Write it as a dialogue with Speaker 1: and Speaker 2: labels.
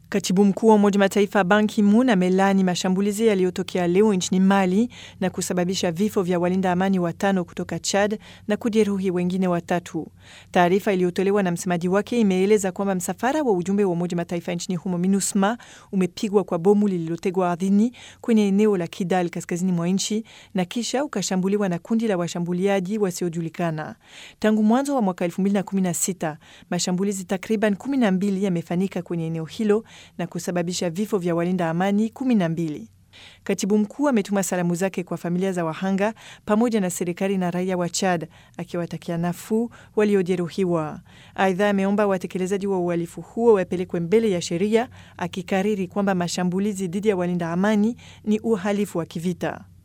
Speaker 1: Katibu mkuu wa Umoja Mataifa Ban Ki-moon amelani mashambulizi yaliyotokea leo nchini Mali na kusababisha vifo vya walinda amani watano kutoka Chad na kujeruhi wengine watatu. Taarifa iliyotolewa na msemaji wake imeeleza kwamba msafara wa ujumbe wa Umoja Mataifa nchini humo MINUSMA umepigwa kwa bomu lililotegwa ardhini kwenye eneo la Kidal kaskazini mwa nchi na kisha ukashambuliwa na kundi la washambuliaji wasiojulikana. Tangu mwanzo wa mwaka 2016 mashambulizi takriban 12 yamefanyika kwenye eneo hilo na kusababisha vifo vya walinda amani kumi na mbili. Katibu mkuu ametuma salamu zake kwa familia za wahanga pamoja na serikali na raia wa Chad akiwatakia nafuu waliojeruhiwa. Aidha, ameomba watekelezaji wa uhalifu huo wapelekwe mbele ya sheria, akikariri kwamba mashambulizi dhidi ya walinda amani ni uhalifu wa kivita.